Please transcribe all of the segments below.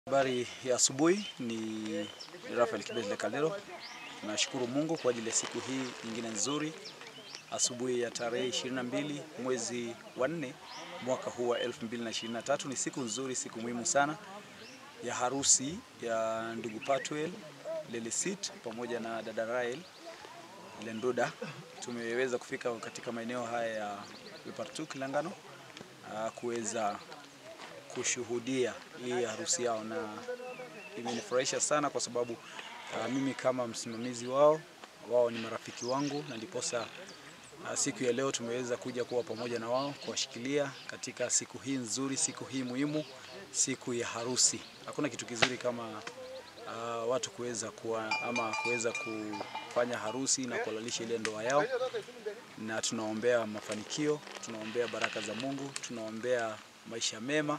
Habari ya asubuhi, ni Rafael Kibete Kaldero. Nashukuru Mungu kwa ajili ya siku hii nyingine nzuri, asubuhi ya tarehe 22 mwezi wa 4 mwaka huu wa 2023. Ni siku nzuri, siku muhimu sana ya harusi ya ndugu Patwel Lelesit pamoja na dada Rael Lenduda. Tumeweza kufika katika maeneo haya ya Wipartu Kilangano kuweza kushuhudia hii harusi yao, na imenifurahisha sana kwa sababu uh, mimi kama msimamizi wao, wao ni marafiki wangu, na ndiposa uh, siku ya leo tumeweza kuja kuwa pamoja na wao kuwashikilia katika siku hii nzuri, siku hii muhimu, siku ya harusi. Hakuna kitu kizuri kama uh, watu kuweza kuwa ama kuweza kufanya harusi na kuhalalisha ile ndoa yao, na tunaombea mafanikio, tunaombea baraka za Mungu, tunaombea maisha mema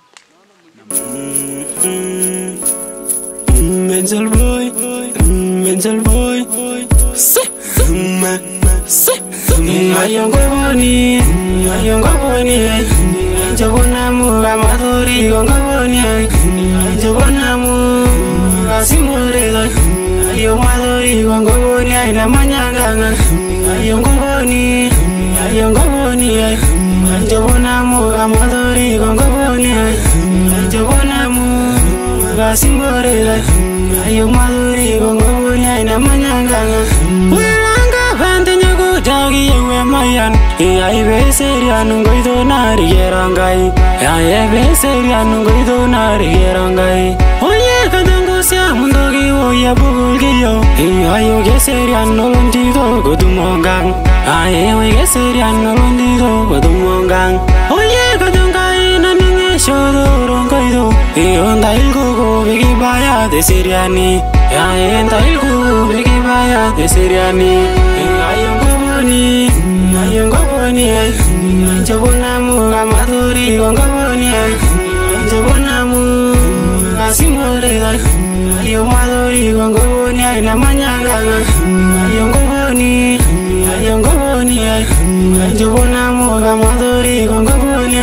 Mental boy, mental boy, se, ma, se, ayongo boni, ayongo boni, jabona mu amadori gongo boni, jabona mu asimore, ayo madori gongo boni, na manyanga, ayongo boni, ayongo boni, jabona mu amadori gongo boni, jabona mu gasimborera ayo maduri gongoboni aina manyanganga wilanga bante nyagutagi yewe mayan ai beserian ngoito nari gerangai ai beserian ngoito nari gerangai oye kadongo sia mundogi oya bugulgiyo ayo geserian nolondito godumongang ai we geserian nolondito godumongang oye kadongai naninge shodorongaido Ionda ilkuku bikibaya de Siriani Yaenda ilkuku bikibaya de Siriani Ayongoboni Ayongoboni Jobonamu amaduri gongoboni Jobonamu asimore Ayo maduri gongoboni Aina manyanganga Ayongoboni Ayongoboni Jobonamu amaduri gongoboni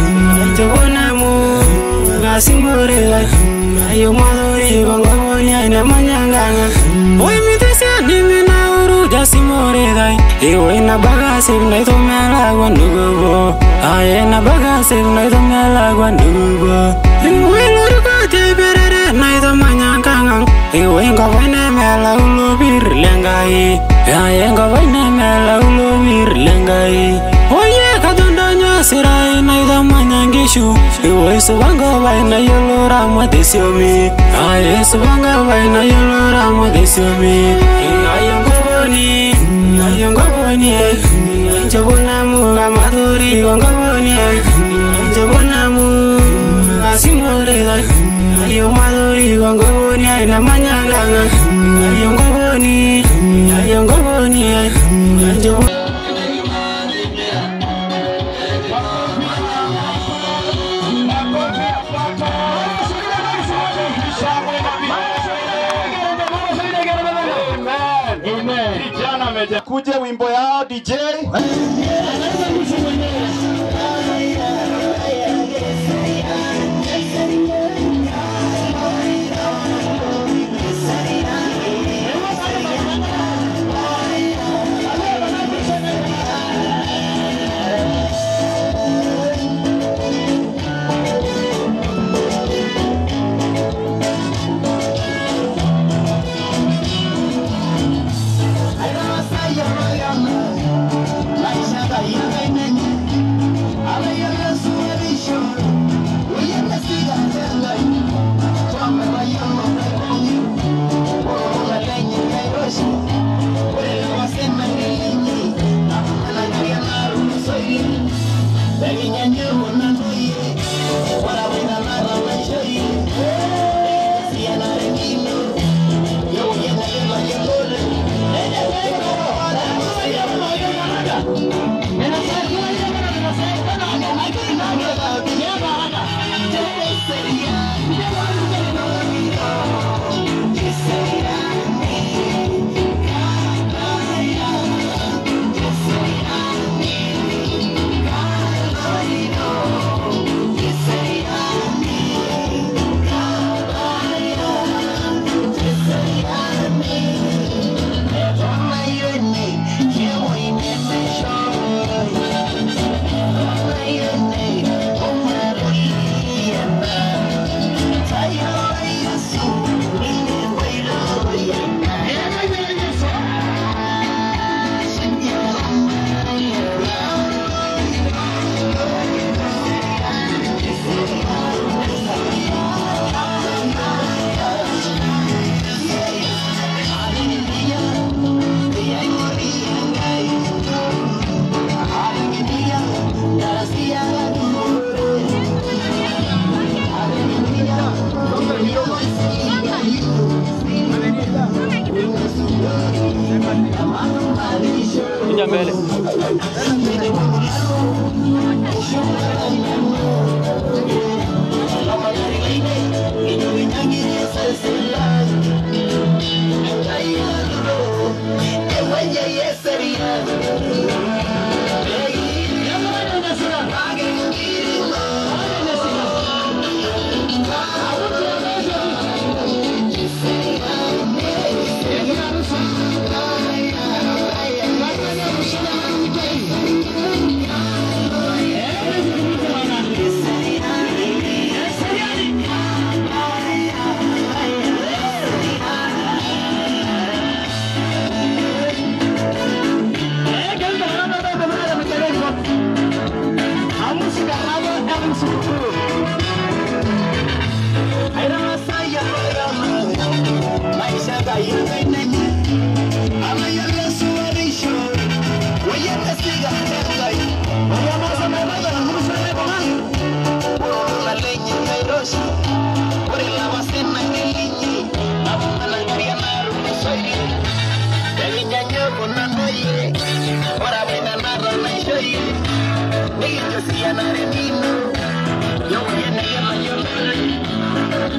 Jobonamu gasimborera ayo madori gongoboni aina manyanganga oi mitesia nimi na uru jasimorera iwe na bagasib na itomela gwa nugubo aye na bagasib na itomela gwa nugubo iwe loriko teberere na itomanyanganga iwe ngobene mela ulobir lengai aye ngobene mela ulobir lengai oye kadondonyo sirai na itomanyangishu iwe subanga baina yolora mwadesiomi aye subanga baina yolora mwadesiomi ayongoboni ayongoboni njobonamu amaduri gongoboni njobonamu asimorera ayo maduri gongoboni aina manyanganga ayongoboni ayongoboni njobona kuje wimbo yao DJ Maisha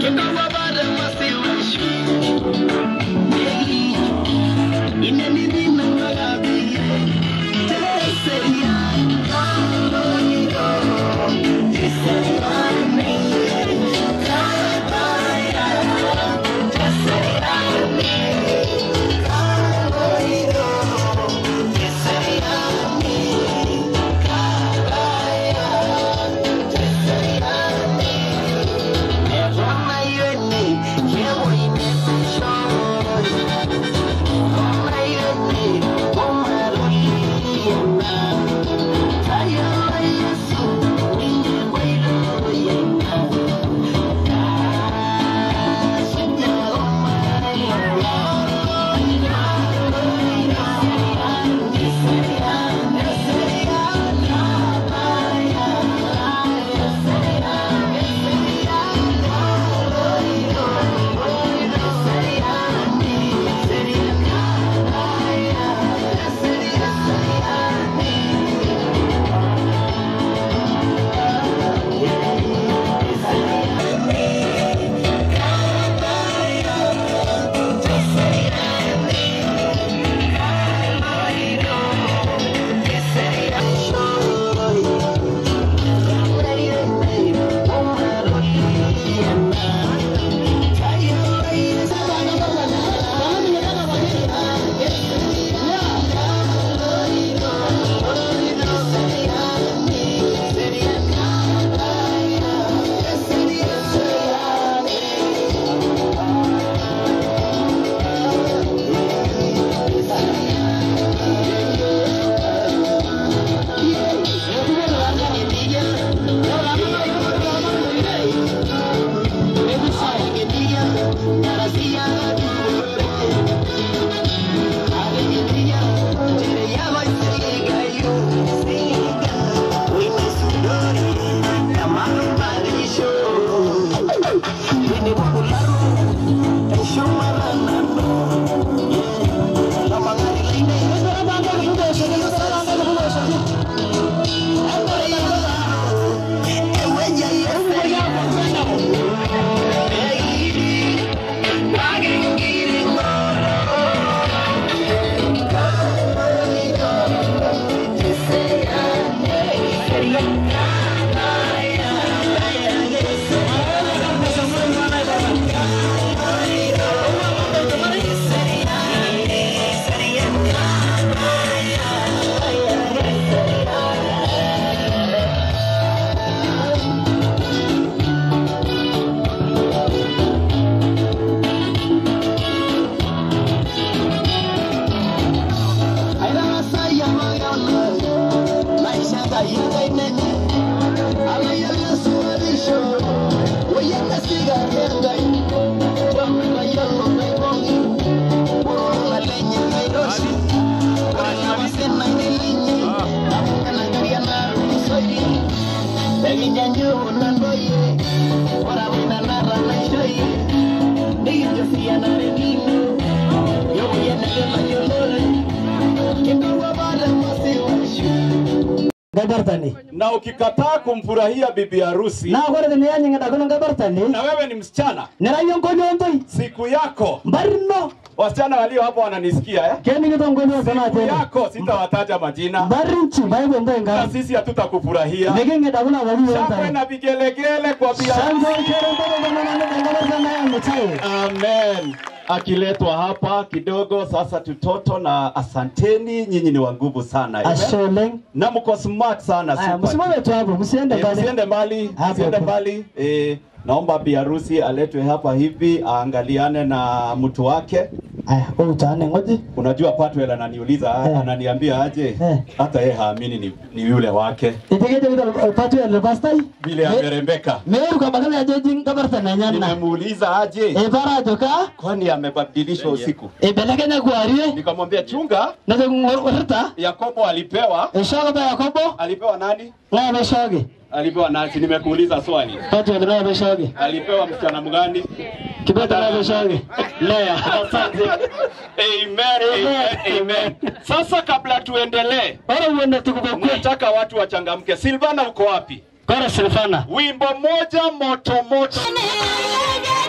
gabartani na ukikataa kumfurahia bibi harusi na kore tene yanyinga dakono gabartani na wewe ni msichana, nerayon konyontoi siku yako, mbarino wasichana walio hapo wananisikia eh? keningito ngonyo sana Siku tene yako sitawataja majina, mbarinchi baibo na ndenga sisi hatutakufurahia. neginge dakona wali Shangwe yonta na vigelegele kwa bi harusi. shanzo kero ndogo ngana ngana gabartana yangu chai Amen. Akiletwa hapa kidogo sasa, tutoto na asanteni, nyinyi ni wa nguvu sana Amen. asholeng na mko smart sana. aya super. msimame tu hapo msiende Eh, pale Msiende mbali, Hapo msiende hapo. mbali. Eh, naomba bi harusi aletwe hapa hivi aangaliane na mtu wake. aya wewe utaane ngoje Unajua Patwell ananiuliza Eh. ananiambia aje, Eh. hata yeye haamini ni, ni yule wake itegeje kita patu ya pastai vile amerembeka. meru kwa bakala ya jojing gabartana nyanna Nimemuuliza aje, e bara joka kwani amebadilishwa usiku? e belekenya kwarie Nikamwambia chunga, na de ngorta Yakobo alipewa e shoga ba yakobo alipewa nani? na be shoge Alipewa nani? Si Nimekuuliza swali. patu ya na be shoge Alipewa msichana mgani? kibeta na be shoge lea Asante. Amen, amen, amen. Sasa kabla tuendelee, ora uende tukubokwe nataka watu wachangamke. Silvana uko wapi? kora silfana Wimbo moja moto moto. Nene,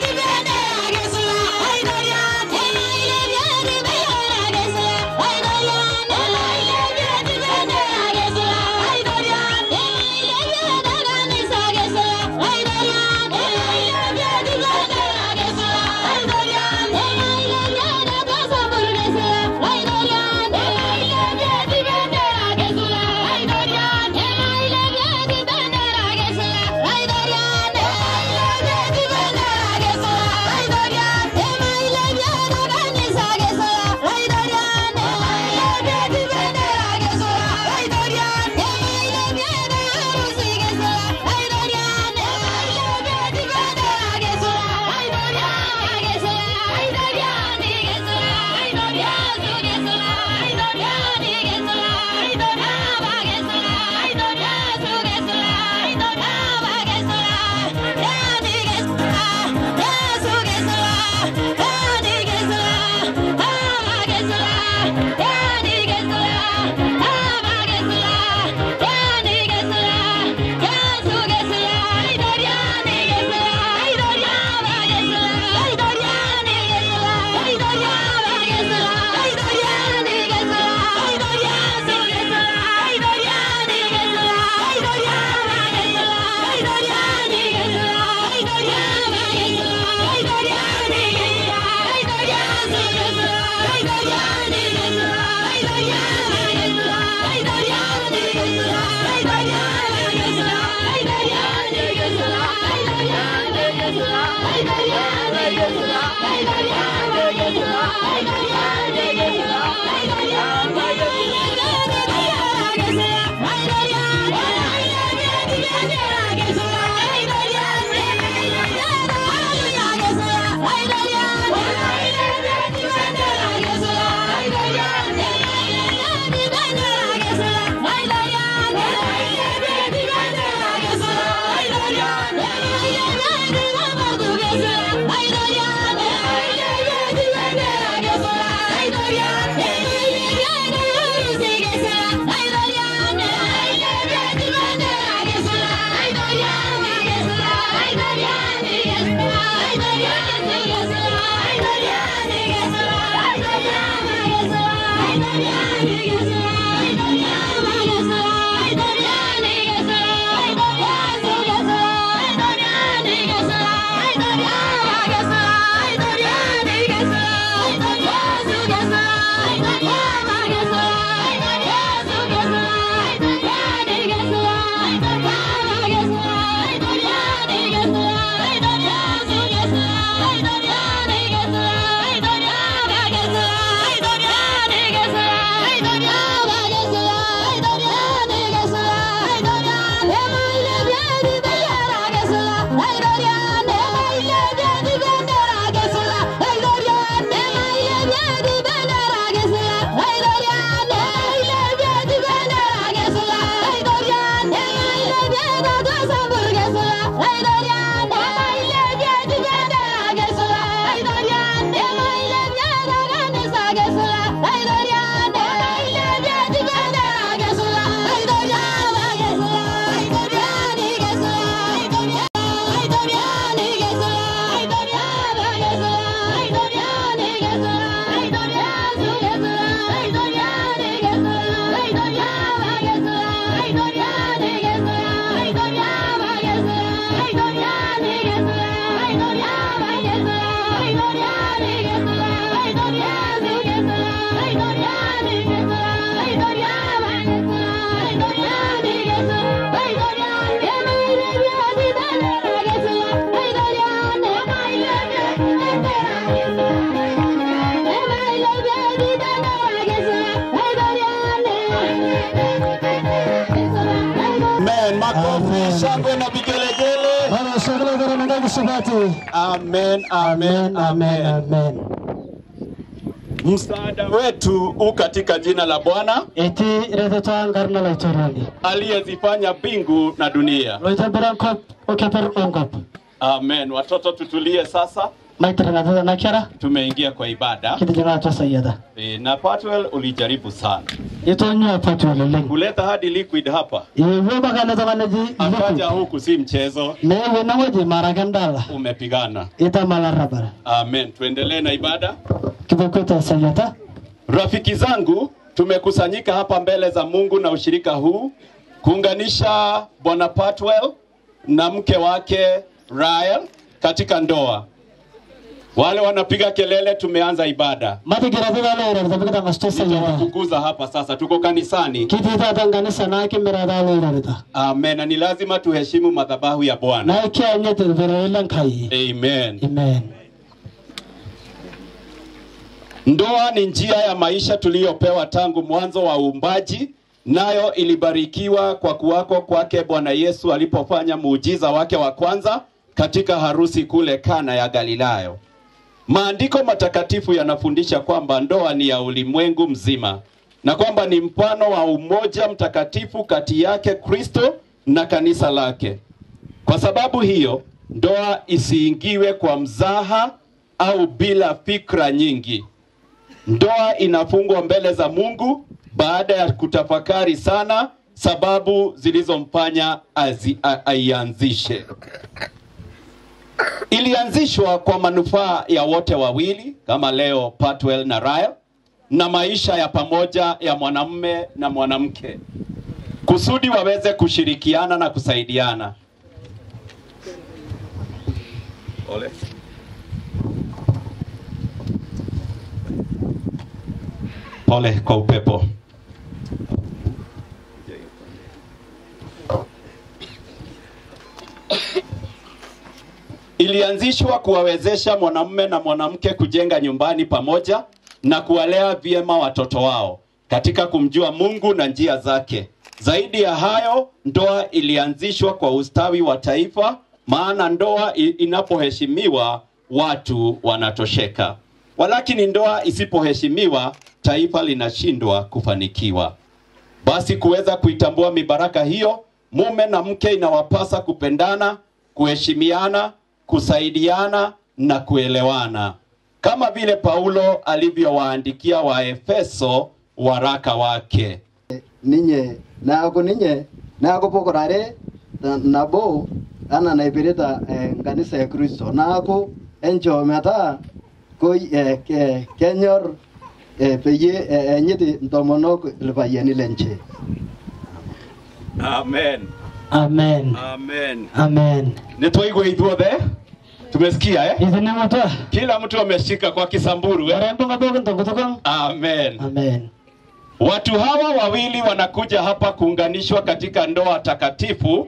Amen. Makofi, shangwe na vigelegele. Baba shagala gara nanga kusabati. Amen, Amen, amen, amen, amen. amen. Msaada wetu u katika jina la Bwana Eti redeto ngarna la itorani. aliyezifanya mbingu na dunia. Loita berankop okeper onkop. Amen. Watoto tutulie sasa, Maitra na na kiara. tumeingia kwa ibada Kiti jana ta sayada. e, na Patwell ulijaribu sana Ito nyo patu leleng. kuleta hadi liquid hapa, Iwe baka na zamana ji. akaja huku, si mchezo, Ne we na waje maragandala. umepigana. Ita malara bara. Amen. Tuendelee na ibada. Kibokweta sayata. Rafiki zangu, tumekusanyika hapa mbele za Mungu na ushirika huu kuunganisha Bwana Patwell na mke wake Ryan katika ndoa. Wale wanapiga kelele, tumeanza ibada. Mati girati da lera da bigata masto sayata. Nitawafukuza hapa sasa, tuko kanisani. Kiti ta tangani sana kimera da lera da. Amen. Na ni lazima tuheshimu madhabahu ya Bwana. Na kia nyete bero ilan kai. Amen. Amen. Ndoa ni njia ya maisha tuliyopewa tangu mwanzo wa uumbaji, nayo ilibarikiwa kwa kuwako kwake Bwana Yesu alipofanya muujiza wake wa kwanza katika harusi kule Kana ya Galilayo. Maandiko matakatifu yanafundisha kwamba ndoa ni ya ulimwengu mzima na kwamba ni mfano wa umoja mtakatifu kati yake Kristo na kanisa lake. Kwa sababu hiyo, ndoa isiingiwe kwa mzaha au bila fikra nyingi. Ndoa inafungwa mbele za Mungu baada ya kutafakari sana sababu zilizomfanya azi- a- aianzishe. Ilianzishwa kwa manufaa ya wote wawili kama leo Patwell na Ryle na maisha ya pamoja ya mwanamume na mwanamke kusudi waweze kushirikiana na kusaidiana. Ole. Pole kwa upepo. Ilianzishwa kuwawezesha mwanamume na mwanamke kujenga nyumbani pamoja na kuwalea vyema watoto wao katika kumjua Mungu na njia zake. Zaidi ya hayo, ndoa ilianzishwa kwa ustawi wa taifa, maana ndoa i- inapoheshimiwa watu wanatosheka. Walakini ndoa isipoheshimiwa, taifa linashindwa kufanikiwa. Basi kuweza kuitambua mibaraka hiyo, mume na mke inawapasa kupendana, kuheshimiana, kusaidiana na kuelewana, kama vile Paulo alivyowaandikia Waefeso waraka wake. ninye naaku ninye naaku pukurare na- nabo ana naipirita eh, nkanisa ya kristo naaku encho metaa koi eh, ke, kenyor eh, peyie eh, enyiti ntomonok irpayiani lenche. Amen. Amen. Amen. Amen. Nitwaigwa ithuothe tumesikia eh? Ithinemutwa. Kila mtu ameshika kwa Kisamburu eh? Warembo ngabogo ntongotokong. Amen. Amen. Watu hawa wawili wanakuja hapa kuunganishwa katika ndoa takatifu.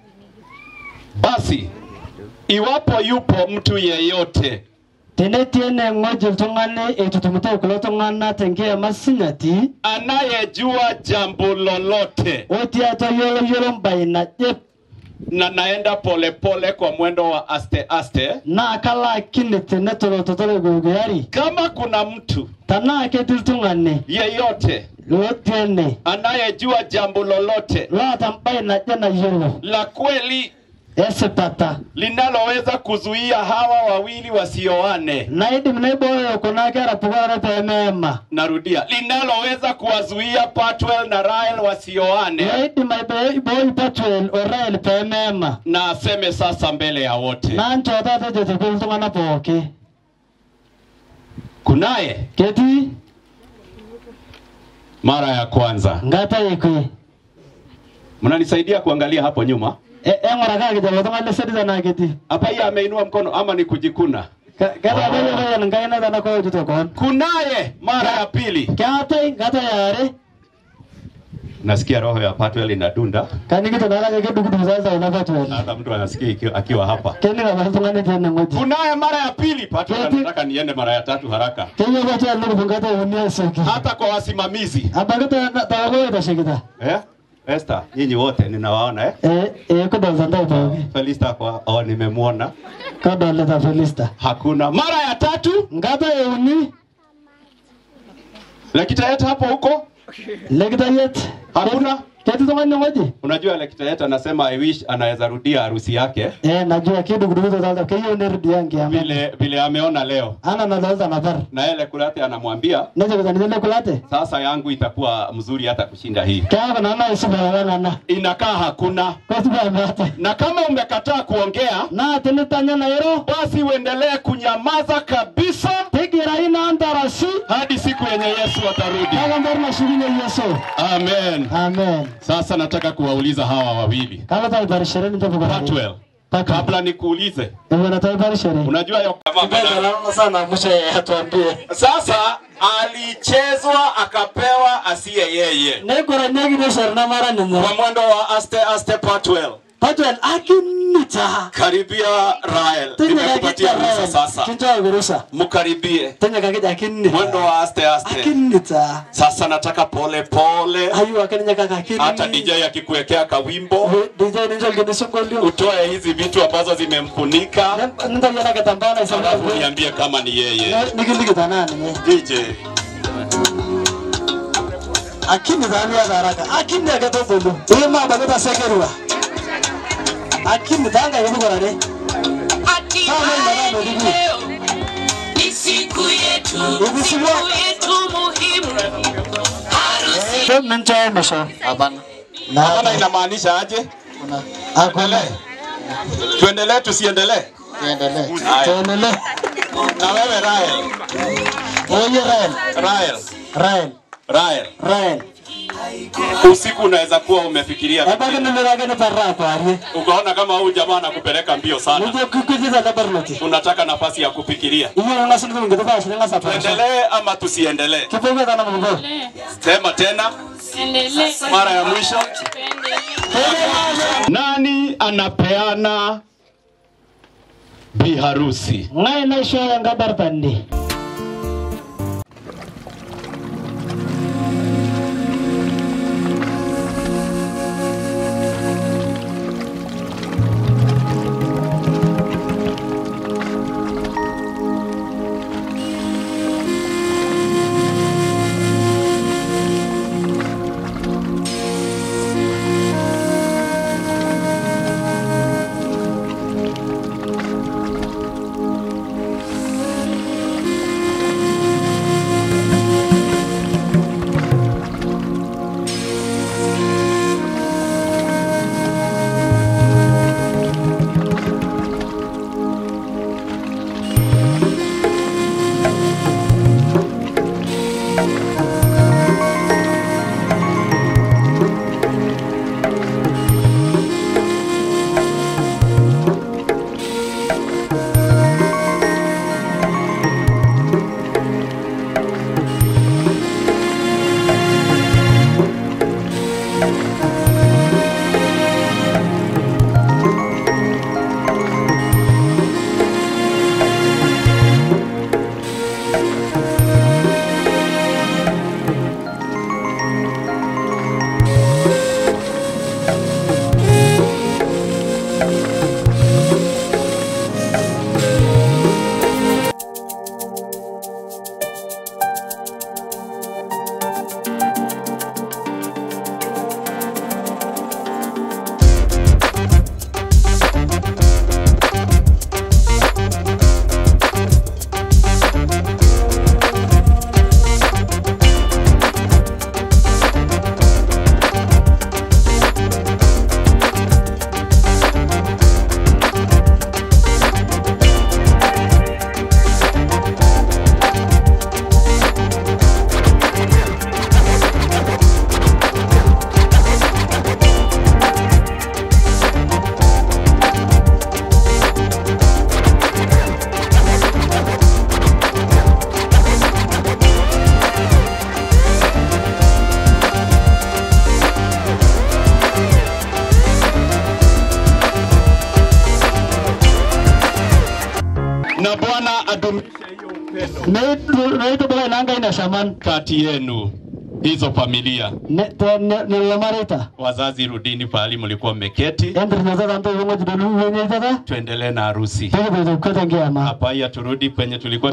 Basi iwapo yupo mtu yeyote Tenetiene ng'oji iltung'ani eitutumito kulo tung'anak tenkiema sinyati anayejua jambo lolote otii atua yiolo yiolo mbae naje na naenda polepole kwa mwendo wa aste aste, naa kalaakini tenetolototolo egogoyari kama kuna mtu tanaa ketii iltung'ani yeyote lotii ene anayejua jambo lolote loota mbae naje nayiolo la kweli esipata linaloweza kuzuia hawa wawili wasioane, naidim naibooyo kuna kera pokirare peemeema narudia, linaloweza kuwazuia Patwell na Rael wasioane, naidim aibooyi Patuel o Rael peemeema na aseme sasa mbele ya wote, naa nchoo taata ejoito kulo iltung'anak pooki kunaye ketii mara ya kwanza. nkata ekwe Mnanisaidia kuangalia hapo nyuma E- eng'urakaki lelo tung'anak lesedi tenaa ketii hapa, hii ameinua mkono ama ni kujikuna? ketabayioloyan enkaina tena kootito koon Kunaye mara ya pili. keetai nkata yare Nasikia roho ya Patwell inadunda, kanikito narake kedukuduk sasa ina Patuel hata mtu anasikia ikiwa- akiwa hapa. kening apa iltung'ani tiene ng'oji Kunaye mara ya pili. Patwell Keti- anataka niende mara ya tatu haraka, keyieu Patuel nukupu nkata euni asioki hata kwa wasimamizi abaki tawako oitashekita eh? Esther, nyinyi wote ninawaona eh? ee kudolta ntae pooki Felista kwa oh, nimemwona. kadolita Felista Hakuna mara ya tatu. nkata euni Lekitayet hapo huko lekitayet hakuna. ketii tung'ani ng'oji Unajua Lekitayet anasema I wish anaweza rudia harusi yake ee najua kidukudukito talta keyieu nerudia nkiama vile vile ameona leo, ana nadolta napar na yeye Kurate anamwambia nejokita ninye lekulate sasa yangu itakuwa mzuri hata kushinda hii. keeku nana isupalalanana Inakaa hakuna, kosupa meate na kama umekataa kuongea, naa tinitanya nairo basi uendelee kunyamaza kabisa tigira ina antarasi hadi siku yenye Yesu atarudi. kaka mbor nashukunye yesu Amen. amen Sasa nataka kuwauliza hawa wawili kala taiparishore ninche pukarani Patwell, kabla nikuulize, ewana taiparishore unajua yo Nalala sana mwisho atuambie sasa alichezwa akapewa asiye yeye nekoraniekine sharna mara ninye kwa mwendo wa aste aste Patwell. Patuel akinita Karibia Rael, nimekupatia ruhusa sasa, kinchoa virusa mkaribie tenye kakija akinita mwendo wa aste aste. akinita Sasa nataka pole pole, ayu akeninye kaka akinita hata DJ akikuwekea kawimbo DJ ninjo kini songolio utoe hizi vitu ambazo zimemfunika, nintoyana katambana alafu isema niambie kama ni yeye. nikilikita nani nye DJ akinita aniata haraka akinita aketobolu ima bakita sekerwa akinita anga yetukorare Hatimaye leo ni siku yetu, siku yetu muhimu, harusi minchoe misho hapana, na inamaanisha aje? akule Tuendelee tusiendelee? tuendelee Haya. tuendelee Na wewe Rael, oye Rael Rael, Rael Rael, Rael usiku unaweza kuwa umefikiria ebaki nimirake niparra kwarie ukaona kama huyu jamaa anakupeleka mbio sana, nijo kikujiza lebarnoti unataka nafasi ya kufikiria. iyo ng'asi nikulungito pashi ning'asa pasha Tuendelee ama tusiendelee? kipoke tana mungo Sema tena mara ya mwisho. Nani anapeana biharusi? ng'ai naishoyo nkabartandi neitur neitur neitubula inanga ina shaman kati yenu hizo familia ne te ne ne lamarita wazazi rudini pahali mlikuwa mmeketi endur na tata mto yongo jidolu wenye tata tuendelee na harusi tege beto kete ngiama hapa ya turudi penye tulikuwa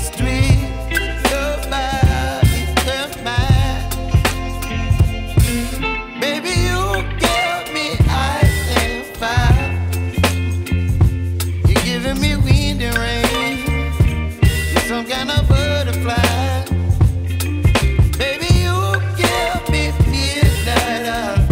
street. Nobody can mind. Baby, you give me ice and fire. You're giving me wind and rain. You're some kind of butterfly. Baby, you give me midnight oil.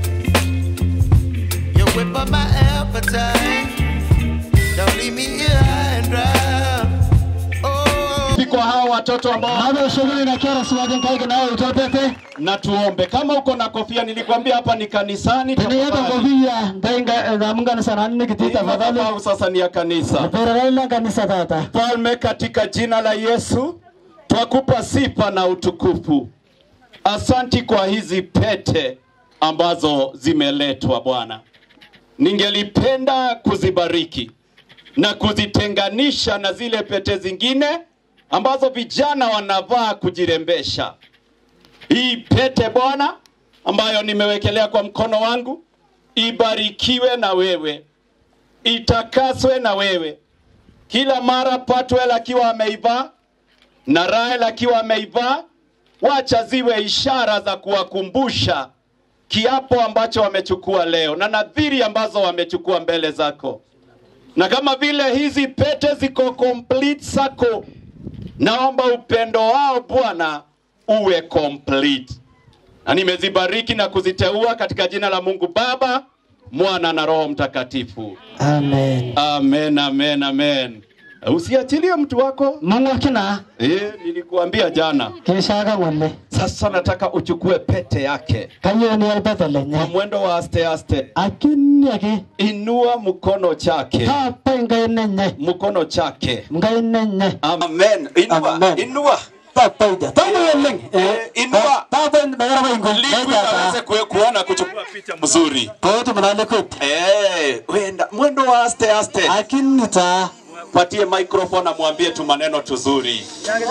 You whip up my appetite. Don't leave me here high and dry. Oh. kwa hawa watoto ambao Nado shughuli na kera siwaje kaige nayo utopete. na tuombe. Kama uko na kofia, nilikwambia hapa ni kanisani. Tenieta tafadhali. kofia ndainga damungana sana nini kiti Hii tafadhali. madhabahu sasa ni ya kanisa. Pera ila kanisa tata. Mfalme, katika jina la Yesu twakupa sifa na utukufu. Asanti kwa hizi pete ambazo zimeletwa Bwana. Ningelipenda kuzibariki na kuzitenganisha na zile pete zingine ambazo vijana wanavaa kujirembesha. Hii pete Bwana ambayo nimewekelea kwa mkono wangu ibarikiwe na wewe, itakaswe na wewe kila mara Patwell akiwa ameivaa na Rael akiwa ameivaa, wacha ziwe ishara za kuwakumbusha kiapo ambacho wamechukua leo na nadhiri ambazo wamechukua mbele zako, na kama vile hizi pete ziko complete circle, naomba upendo wao Bwana uwe complete, na nimezibariki na kuziteua katika jina la Mungu Baba, Mwana na Roho Mtakatifu. Amen. Amen, amen, amen. Usiachilie mtu wako. Mungu akina Eh, nilikuambia jana. kishaga ngole. Sasa nataka uchukue pete yake Kanyo ni alpete kwa lenye. mwendo wa aste aste. Akini yake. Inua mkono chake, Tapa ngai nenye. mkono chake. Ngai nenye. Amen. Inua, Amen. inua. Tapa ida. Tapa yeleng. Eh, inua. Tapa ndagara wengo. Liquid aweze kue- kuona kuchukua picha mzuri. Kote mnale kote. Eh, wenda mwendo wa aste aste. Akini ta. Patie microphone amwambie tu maneno tuzuri.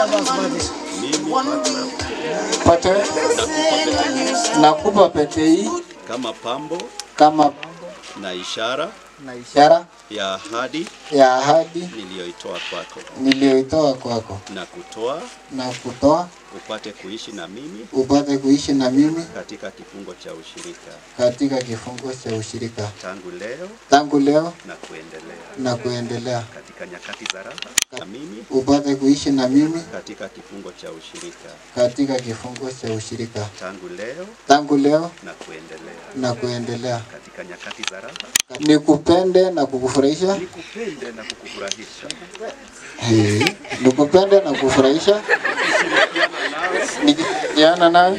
Pete, nakupa pete hii Kama pambo kama na ishara na ishara ya ahadi ya ahadi niliyoitoa kwako niliyoitoa kwako na kutoa na kutoa upate kuishi na mimi upate kuishi na mimi katika kifungo cha ushirika katika kifungo cha ushirika tangu leo tangu leo na kuendelea na kuendelea, katika nyakati za raha na mimi upate kuishi na mimi katika kifungo cha ushirika katika kifungo cha ushirika tangu leo tangu leo na kuendelea na kuendelea, katika nyakati za raha nikupende na kukufurahisha, nikupende na kukufurahisha Eh, nikupende na kukufurahisha, nikishirikiana nawe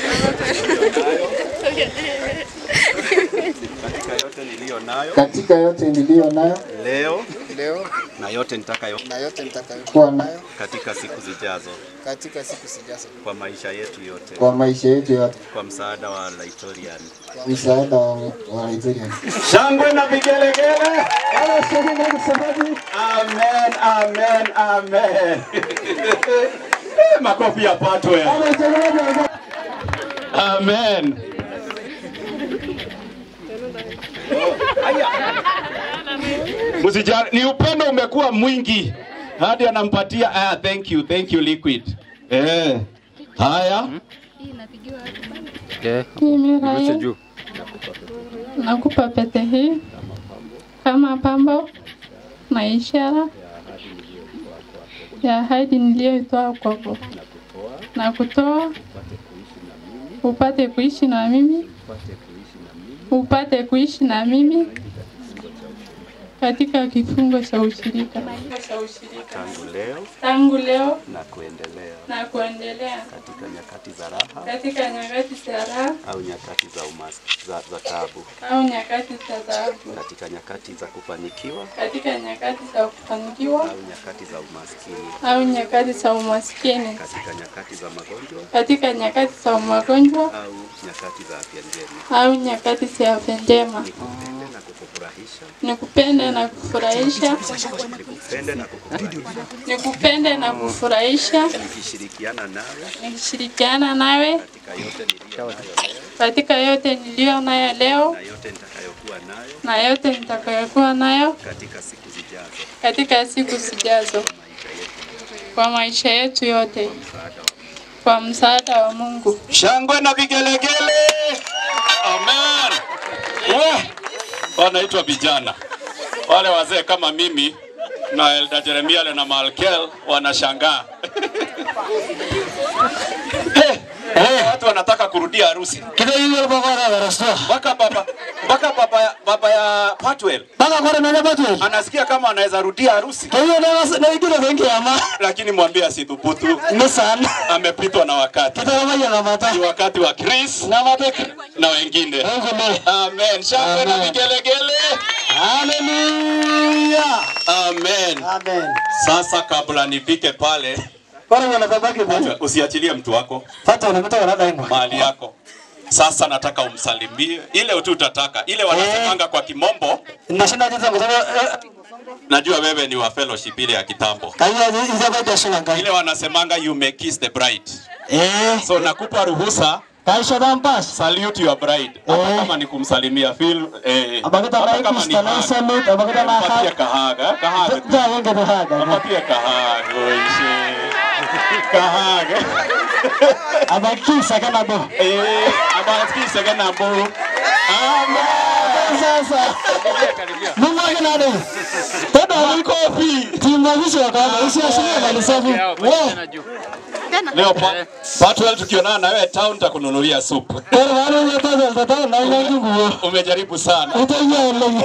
katika yote niliyo nayo katika yote niliyo nayo leo leo na yote nitakayo na yote nitakayokuwa nayo katika siku zijazo katika siku zijazo, kwa maisha yetu yote kwa maisha yetu yote, kwa msaada wa Laitorian. msaada wa wa Nigerian. Shangwe na vigelegele. Amen, amen, amen. Eh, Makofi yapatwe. Amen. Msijali, ni upendo umekuwa mwingi hadi anampatia ah, thank you, thank you liquid. Eh. Haya. Mimi Rael nakupa pete hii kama pambo na ishara ya ahadi niliyoitoa kwako na kutoa upate kuishi na mimi upate kuishi na mimi katika kifungo cha ushirika Tangu leo tangu leo na kuendelea na kuendelea katika nyakati za raha katika nyakati za raha au nyakati za umas, za, za taabu, au nyakati za taabu, katika nyakati za kufanikiwa katika nyakati za kufanikiwa au nyakati za umaskini, au nyakati za umaskini, katika nyakati za magonjwa katika nyakati za magonjwa au nyakati za afya njema, au nyakati za afya njema. nikupende na kukufurahisha, Nikupende na kufurahisha, nikupende na kukufurahisha, nikupende na kufurahisha, nikishirikiana nawe nikishirikiana nawe katika yote niliyo nayo leo katika yote niliyo nayo leo na yote nitakayokuwa nayo na yote nitakayokuwa nayo katika siku zijazo, katika siku zijazo. kwa maisha yetu yote, kwa msaada wa Mungu. Shangwe na vigelegele. Amen. We, wanaitwa vijana wale wazee kama mimi na Elda Jeremiale na Malkel wanashangaa Eh, eh, watu wanataka kurudia harusi Kita hiyo baba na darasa. mpaka baba mpaka baba baba ya Patwell Baka kwa nani batu? anasikia kama anaweza rudia harusi, Kwa hiyo na na ingine wengi ama lakini mwambie asithubutu, ni sana. amepitwa na wakati. Kita kama ya mata. Ni wakati wa Chris Na mata. na wengine. Mungu ni. Amen. Shangwe na Amen. vigelegele. Hallelujah. Amen. Amen. Sasa kabla nifike pale, Bora wanatabaki bwana. usiachilie mtu wako Fata unapata wanada ingwa. mahali yako. Sasa nataka umsalimie ile tu utataka, ile wanasemanga kwa kimombo. Nashinda jinsi ngosema Najua wewe ni wa fellowship ile ya kitambo, kaya hizo kwa jasho ngai. ile wanasemanga you may kiss the bride. Eh. So nakupa ruhusa, Kaisha dampas. salute your bride, hata Eh. kama ni kumsalimia feel eh, Abagita hata na kama ni ikustana hug. salute, abagita na Mpatie hug. kahaga, kahaga. Ja yenge de haga. Mpatie kahaga, oishe. Kahaga. Abakisa kana bo. Eh, abasikise kana bo. Amen. Sasa. Mungu akinade. Tada ni kofi. Timavisho kama usiashirie mali safi. Wewe. Leo pa, Patwell tukionana na wewe town takununulia supu. Pero wale yote zote na ile nguo. Umejaribu sana. Utaingia ile.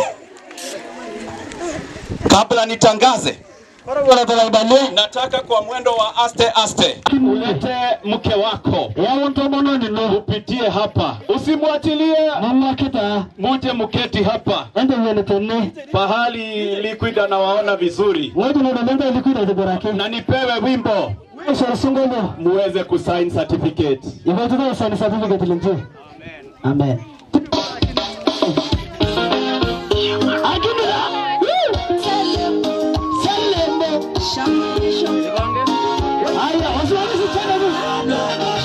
Kabla nitangaze, Bora bora talaibale. nataka kwa mwendo wa aste aste ulete mke wako Ya mtu mmoja ni no. upitie hapa, usimwachilie, Mama kita. muje mketi hapa Ende yele tene. pahali Liquid anawaona vizuri, Wewe ndio ndio ilikuwa de baraka. na nipewe wimbo Sasa sungolo. muweze kusign certificate. Ibo tuta sana certificate linje. Amen. Akimila. Haya, wasiwasi tena.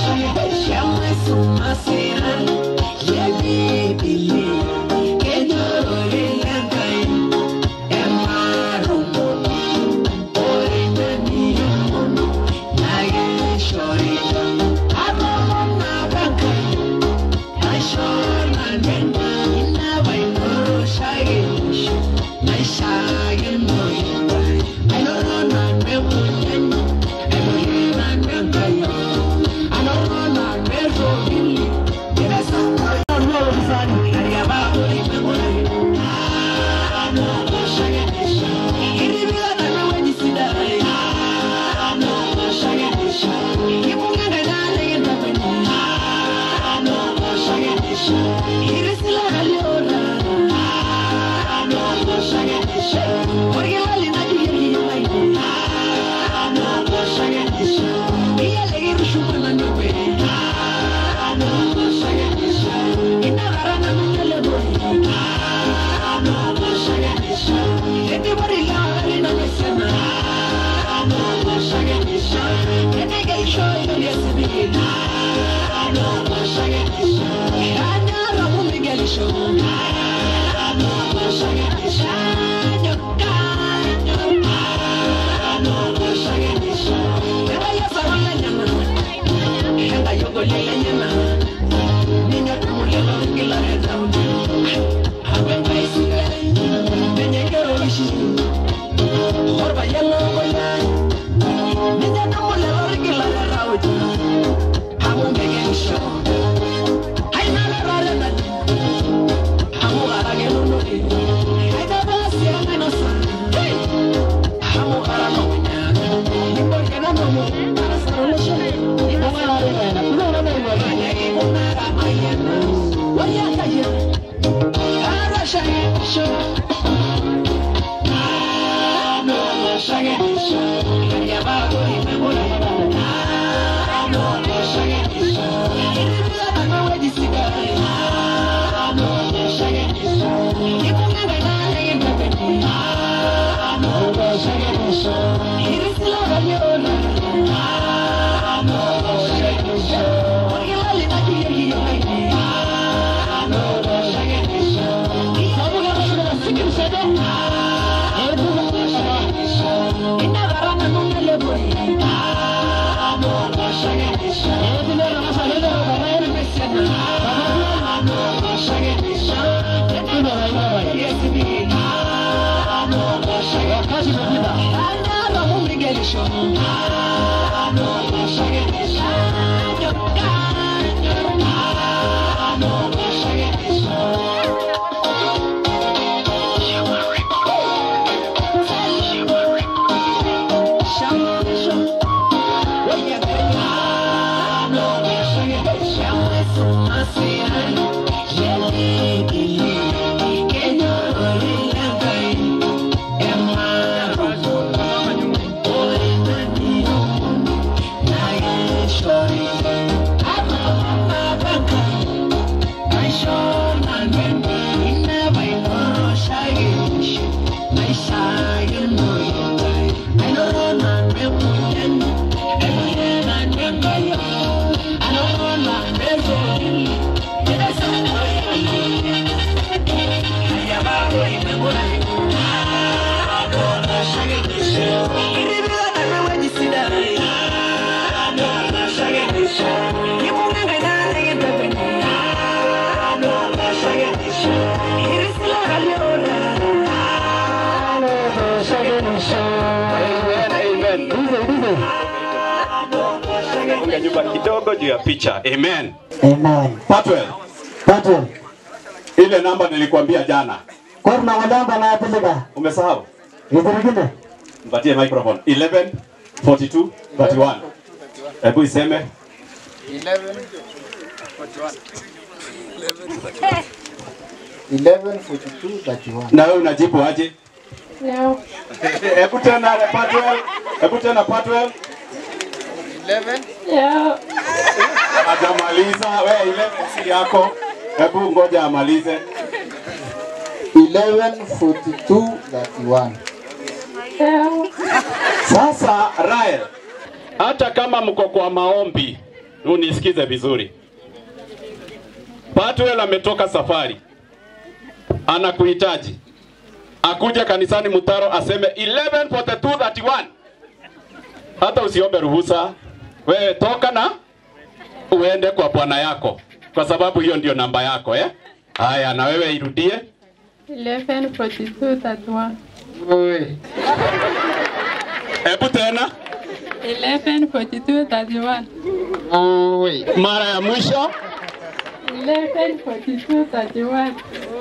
Ina garana nungele boy Funga nyumba kidogo juu ya picha. Amen. Amen. Patwell, Patwell. ile namba nilikwambia jana. Kor na walamba na atilika. Umesahau? Itirikine. Mpatie microphone. 11 42 31. Hebu iseme 11:42:31. na wewe unajibu aje? Leo. Hebu tena Patwell. Hebu tena Patwell. Leo. Hajamaliza. Wewe ile si yako. Hebu ngoja amalize. 11:42:31. Leo. Sasa Rael, hata kama mko kwa maombi, unisikize vizuri. Patwell ametoka safari, anakuhitaji akuja kanisani Mutaro aseme 11:42:31. Hata usiombe ruhusa, wewe toka na uende kwa bwana yako, kwa sababu hiyo ndio namba yako eh. Haya, na wewe irudie 11 42 31. hebu tena 11 42 31. mara ya mwisho 11 42 31.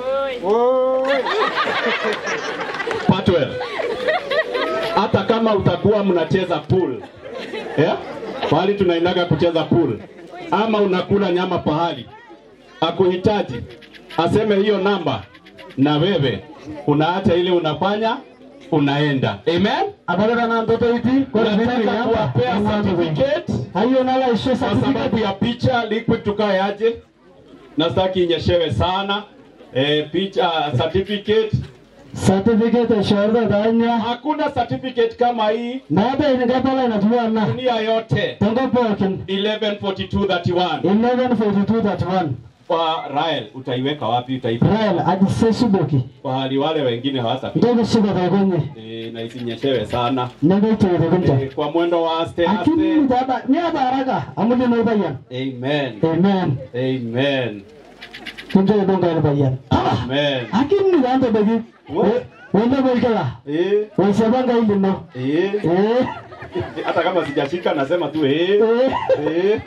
Patwell, hata kama utakuwa mnacheza pool yeah? pahali tunaendaga kucheza pool, ama unakula nyama pahali, akuhitaji aseme hiyo namba, na wewe unaacha ile unafanya unaenda. Amen. Abaleta na mtoto iti. Kor Unataka kuwapea certificate Hayo nala isho kwa sababu certificate. ya picha liquid tukae aje, na sitaki inyeshewe sana. E, picha certificate Certificate ishorda danya. hakuna certificate kama hii Na hata iningapala inatuana. dunia yote Tongo pokin. 114231 11:42:31. kwa Rael utaiweka wapi? Utaipa Rael ajise suboki. pahali wale wengine hawata Ndogo subo kwenye. e, na isinyeshewe sana Nege tere kunja. e, kwa mwendo wa aste Akini aste. dada ni ada haraka. Amuli no bayan. Amen. Amen. Amen. Kunja ndonga ile bayan. Amen. Akini ni danda bagi. What? Wende bolkala. Eh, Wasabanga ile no. eh. Eh. Hata kama sijashika nasema tu eh. Eh. Eh.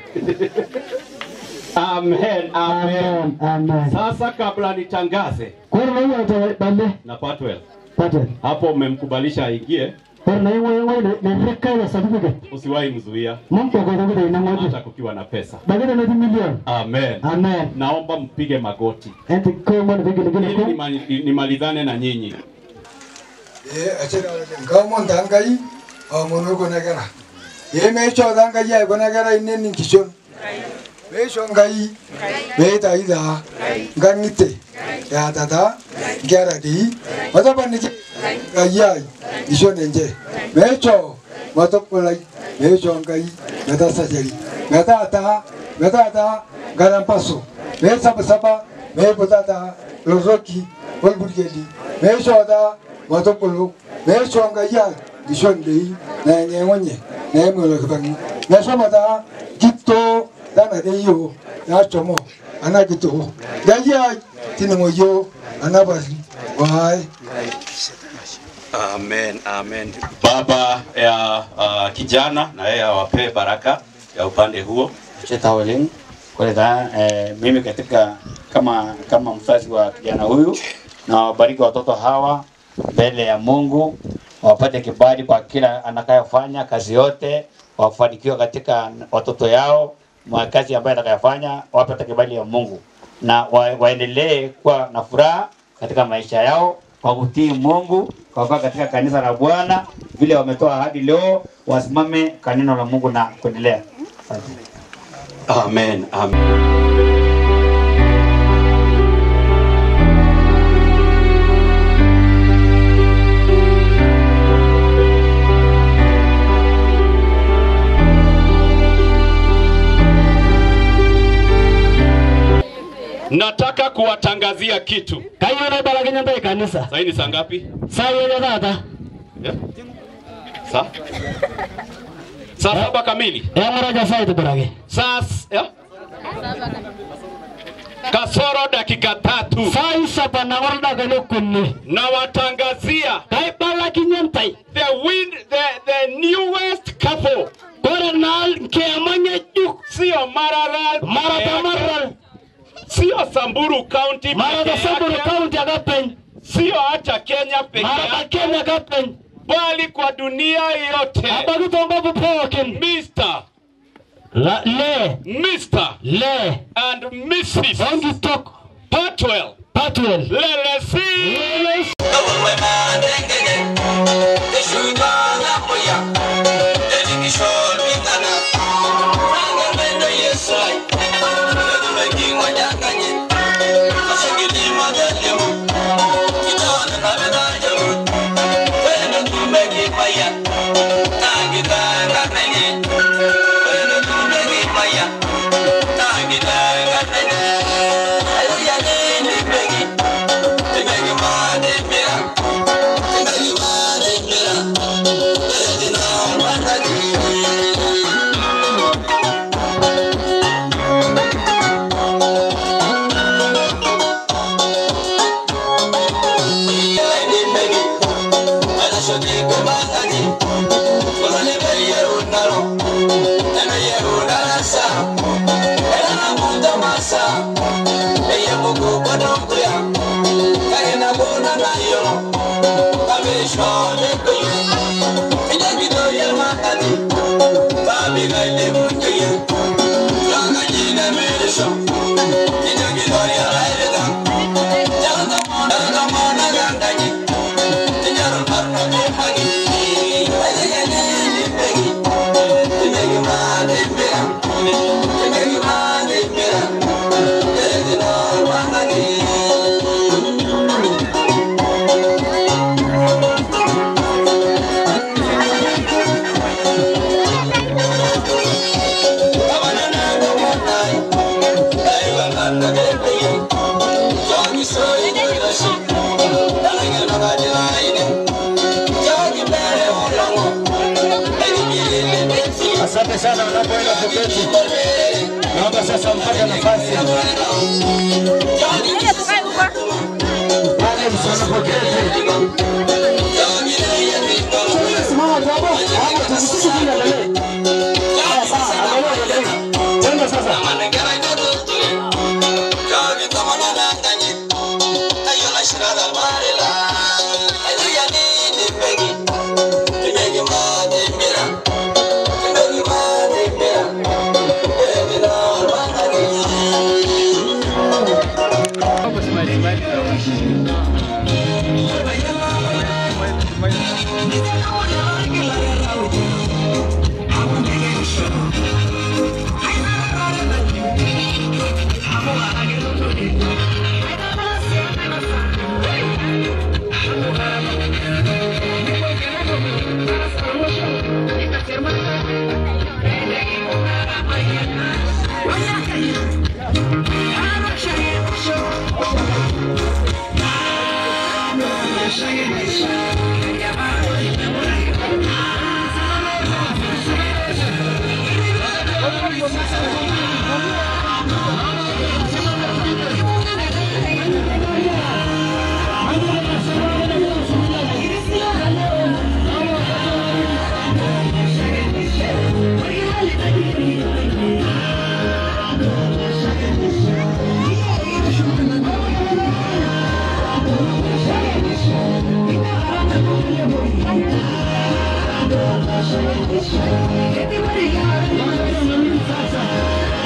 Amen. Amen. Amen. Amen. Sasa kabla nitangaze Kor na hiyo ata bale. na Patwell, Patel. hapo umemkubalisha aingie, Kor na hiyo hiyo ne reka ya certificate. usiwahi mzuia Mambo kwa kwa ina moja. hata kukiwa na pesa. Bagada na milioni. Amen. Amen. Naomba mpige magoti Enti kwa mwana vingine vingine ili kwa. nimali- nimalizane na nyinyi. ngamon dangai amono gona gara ye me cho dangai ya gona gara inen nin kishon me cho ngai me ta ida ngangite ya tata gara di mata ban ni ya kishon enje me cho mata pulai me cho ngai mata sajari mata ta mata ta garan paso me saba saba me potata lozoki bolburgeli me cho da mata pulu me cho ngai ya kishon dei na nyengonye na mo lo kbang na sama da gito da na dei yo ya chomo ana gito da ya tinamo yo ana basi wai Amen, amen. Baba ya uh, kijana na yeye awapee baraka ya upande huo. Chetawalin kuleta eh, mimi katika kama kama mzazi wa kijana huyu na wabariki watoto hawa mbele ya Mungu wapate kibali kwa kila anakayofanya kazi yote, wafanikiwe katika watoto yao, mwa kazi ambayo atakayofanya, wapate kibali ya Mungu na wa, waendelee kuwa na furaha katika maisha yao kwa kutii Mungu, kwa kuwa katika kanisa la Bwana vile wametoa ahadi leo, wasimame kwa neno la Mungu na kuendelea. Asante. Amen. Amen. Nataka kuwatangazia kitu. Kayieu naibelekenya ntae kanisa. Sasa ni saa ngapi? Saai enye taata. Yeah. Saa? Saa saba kamili. Eng'uraja saa aitibiraki. Saa s- yeah? kasoro dakika tatu. Saai saba nang'or dakikani okuni. Nawatangazia Kaibelekinye ntae. the win the, the newest couple. Kore naa nkiema ng'ejuk. Sio Maralal. Marata Maralal. Sio Samburu County. Marata peke Samburu yake. County aka peny. Sio hata Kenya peke Marata yake. Kenya ka peny. Bali kwa dunia yote. Abaki tongobu pookin. Mr. La- Le. Mr. Le. and Mrs. Onkitok. Patwell. Patwell. Lelesi. Lelesi. Asante sana unapoenda kuketi. Naomba sasa mpate nafasi. Wale msanapoketi. Simama jambo. Haya tusisiki vile lele. Sawa sawa, endelea endelea. Tenda sasa. Thank you.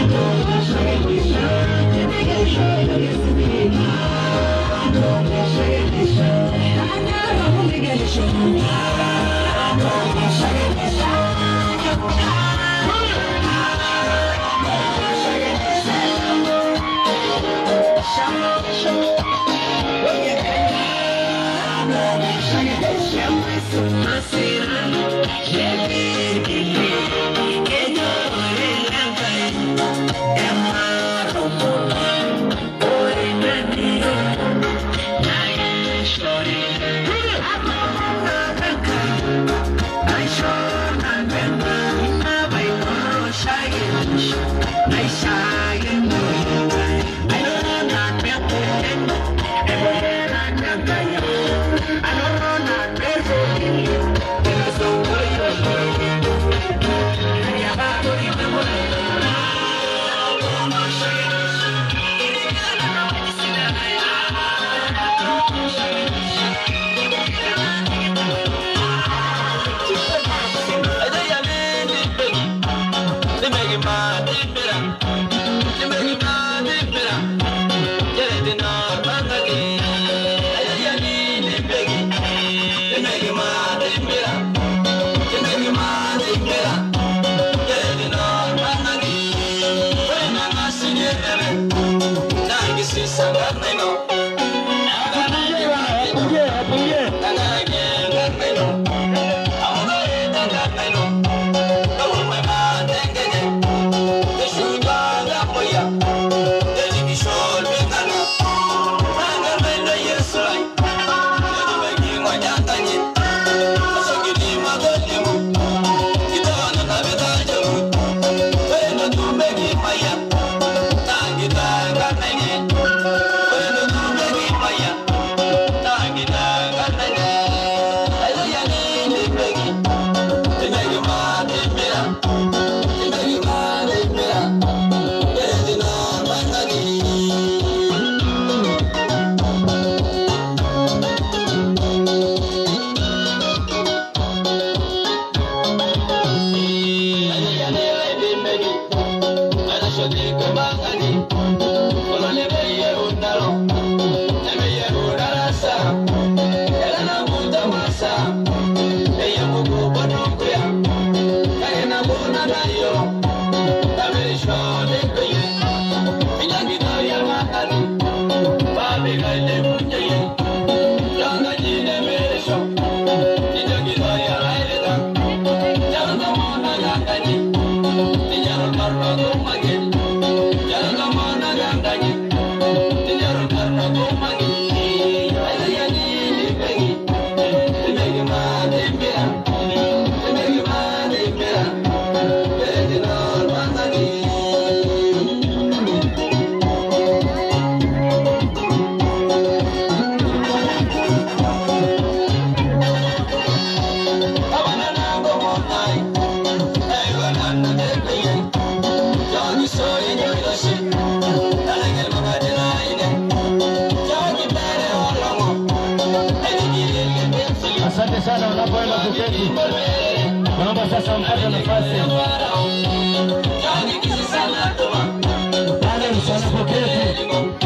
Asante sana unapoenda kuketi. Naomba sasa mpate nafasi. Pale msanapoketi